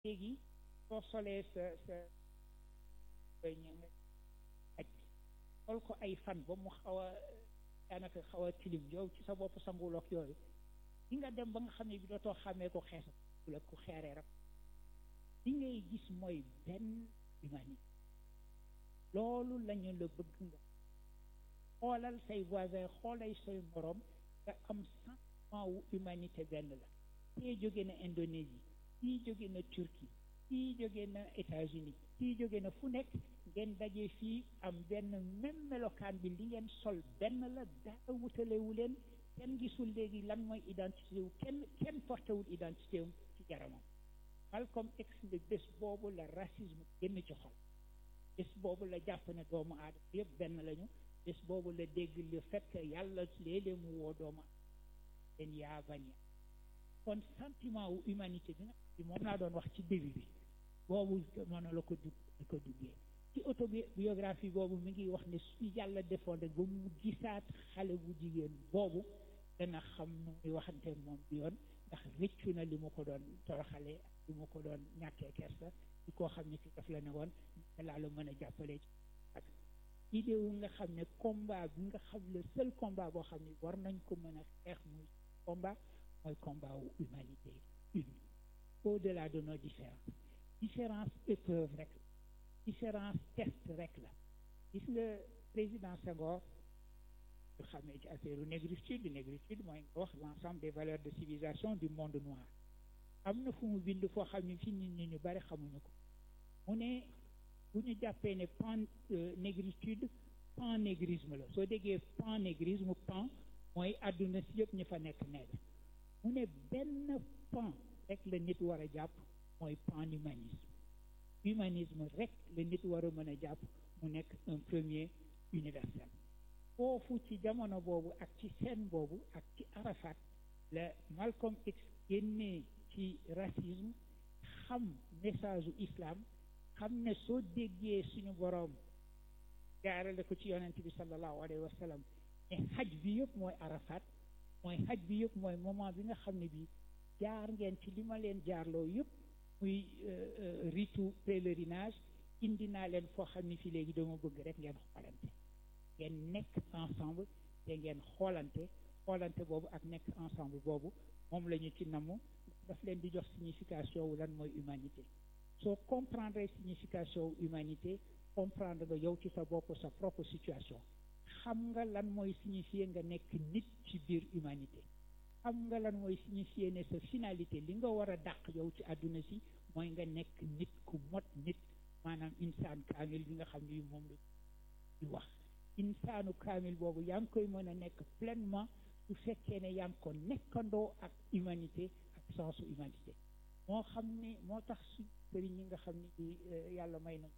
léegi soo solee sa sa aj sol ko ay fan ba mu xaw a daanaka xaw a tilim yow ci sa bopp sangulook yooyu di nga dem ba nga xam ne bi dootoo xàmmee ko xeesa la ku xeeree rek li ngay gis mooy benn humanité loolu lañu la bëgg nga xoolal say voisin xoolay say morom nga am sentiment wu humanité benn la kii jóge na Indonésie kii jóge na Turquie kii jóge na États-Unis kii jóge na fu nekk ngeen daje fii am benn même melokaan bi li ngeen sol benn la dara wutalewu leen kenn gisul léegi lan mooy identité wu kenn kenn portewul identité wu ci jaramam Malcolm X ne bés boobu la racisme génn ci xol bés boobu la jàpp ne doomu aadama yëpp benn lañu bés boobu la dégg le fait que yàlla léeg-léeg mu woo doomu leen yaa bañ kon sentiment wu humanité bi nga xam moom laa doon wax ci début bi boobu noonu la ko dugg la ko duggee ci autobiographie boobu mi ngi wax ne su yàlla defoon rek ba mu gisaat xale bu jigéen boobu dana xam nu muy waxante moom bi yoon ndax rëccu na li mu ko doon toroxale li mu ko doon ñàkkee kersa ci koo xam ne ci daf la ne woon te laa la mën a jàppale ci ak idée wu nga xam ne combat bi nga xam le seul combat boo xam ne war nañ ko mën a xeex muy combat mooy combat wu humanité une au-delà de nos différences différence épreuve rek différence test rek la gis nga président Senghor ñu xamee ci affaire négritude négritude mooy nga wax l'ensemble des valeurs de civilisation du monde noir am na fu mu bind foo xam ne fi nit ñi ñu bari xamuñu ko mu ne bu ñu jàppee ne pan négritude pan-négrisme la soo déggee pan-négrisme pan mooy àdduna si yëpp ñu fa nekk nègre mu ne benn pan rek la nit war a jàpp mooy pan-humanisme humanisme rek la nit war a mën a jàpp mu nekk un premier universel foofu ci jamono boobu ak ci scène boobu ak ci Arafat la Malcolm X génnee ci racisme xam message u islam xam ne soo déggee suñu boroom jaarale ko ci yonent bi sallallahu alayhi wa sallam ne xaj bi yëpp mooy Arafat mooy xaj bi yëpp mooy moment bi nga xam ne bi jaar ngeen ci li ma leen jaarloo yëpp muy ritu pèlerinage indi naa leen foo xam ne fii léegi dama bëgg rek ngeen xoolante ngeen nekk ensemble te ngeen xoolante xoolante boobu ak nekk ensemble boobu moom la ñu ci namu daf leen di jox signification wu lan mooy humanité soo comprendre signification wu humanité comprendre nga yow ci sa bopp sa propre situation xam nga lan mooy signifier nga nekk nit ci biir humanité xam nga lan mooy signifier ne sa finalité li nga war a dàq yow ci àdduna si mooy nga nekk nit ku mot nit maanaam insaan kaamil bi nga xam ne moom la di wax insaanu kaamil boobu yaa ngi koy mën a nekk pleinement su fekkee ne yaa ngi ko nekkandoo ak humanité ak sensu humanité moo xam ne moo tax su sëriñ ñi nga xam ne di yàlla may na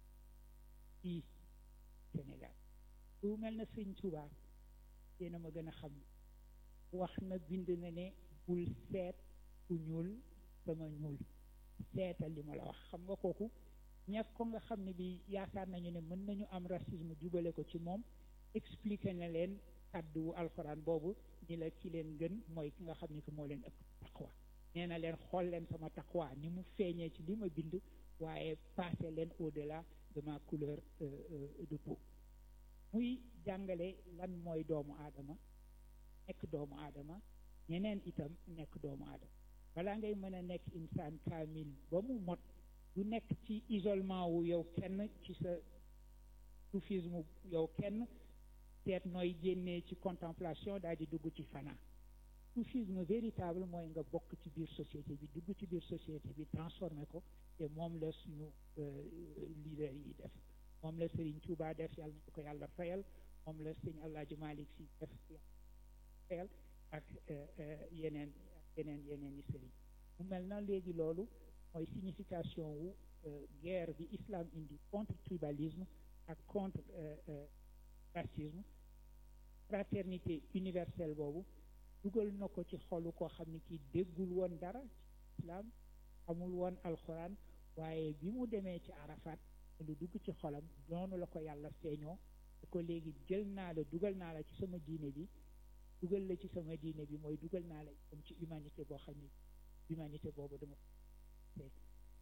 ci Sénégal lu mel na sëñ Tuubaa yéena ma gën a xam wax na bind na ne bul seet ku ñuul sama ñuul seetal li ma la wax xam nga kooku ñàkk ko nga xam ne bi yaakaar nañu ne mën nañu am racisme jubale ko ci moom expliqué na leen kàddu alxuraan boobu ni la ki leen gën mooy ki nga xam ne que moo leen ëpp taqwa nee na leen xool leen sama taqwa ni mu feeñee ci li ma bind waaye passé leen au-delà de ma couleur de peau muy jàngale lan mooy doomu aadama nekk doomu aadama ñeneen itam nekk doomu aadama balaa ngay mën a nekk insaan kaamil ba mu mot du nekk ci isolement wu yow kenn ci sa soufisme yow kenn seet nooy génnee ci contemplation daal di dugg ci fana soufisme véritable mooy nga bokk ci biir société bi dugg ci biir société bi transformé ko te moom la suñu leader yi def moom la Serigne Touba def yàlla nañu ko yàlla fayal moom la Serigne Alaaji Malick Sy def fayal ak yeneen yeneen yeneen i Serigne mu mel na léegi loolu mooy signification wu guerre bi islam indi contre tribalisme ak contre racisme fraternité universelle boobu dugal na ko ci xolu koo xam ne kii déggul woon dara ci islam xamul woon alxuraan waaye bi mu demee ci Arafat lu dugg ci xolam noonu la ko yàlla feeñoo ko léegi jël naa la dugal naa la ci sama diine bi dugal la ci sama diine bi mooy dugal naa la itam ci humanité boo xam ne humanité boobu dama